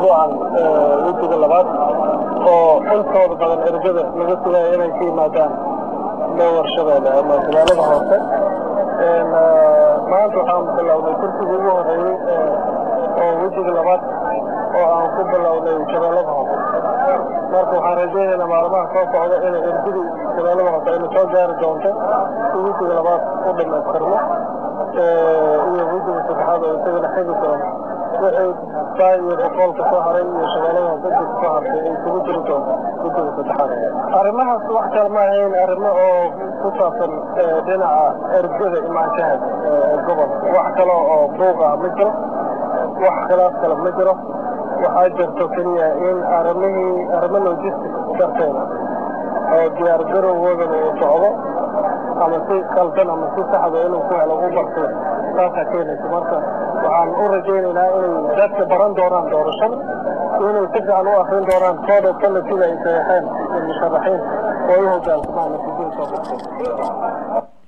usbuucan wejiga labaad oo intooda badan ergada laga sugaayo inay ka yimaadaan lower shabeelle ama magaalada hoose maanta waxaan bilownay kursigii ugu horeeyey oo wejiga labaad oo aan ku bilownay shabeellada hoose marka waxaan rajaynaynaa maalmaha soo socda inay ergadii shabeellada hoose ayna soo gaari doonto si wejiga labaad u dhamaystirmo iyo wejiga saddexaad oo isagana xigi doono wixii saa iyo boqolka soo haray iyo shabeellada hoose inta soo hartay ay kugu jiri doonto wejiga saddexaad arrimahaas wax kale ma ahayn arrimo oo ku saabsan dhinaca ergada imaanshaha gobolka wax kale oo buuq ah ma jiro wax khilaaf kale ma jiro waxaa jirto keliya in arrimihii arrimo logistic darteeda oo diyaar garowgoodana uu socdo ama si qaldan ama si saxda inuu ku helo u barto taasaa keenaysa marka waxaan u rajaynaynaa inay dadka baran doonaan doorashada inay si fiican u akrin doonaan code of policy ay saxeexeen musharaxiin oo u hogaansamaan natiijada soo baxday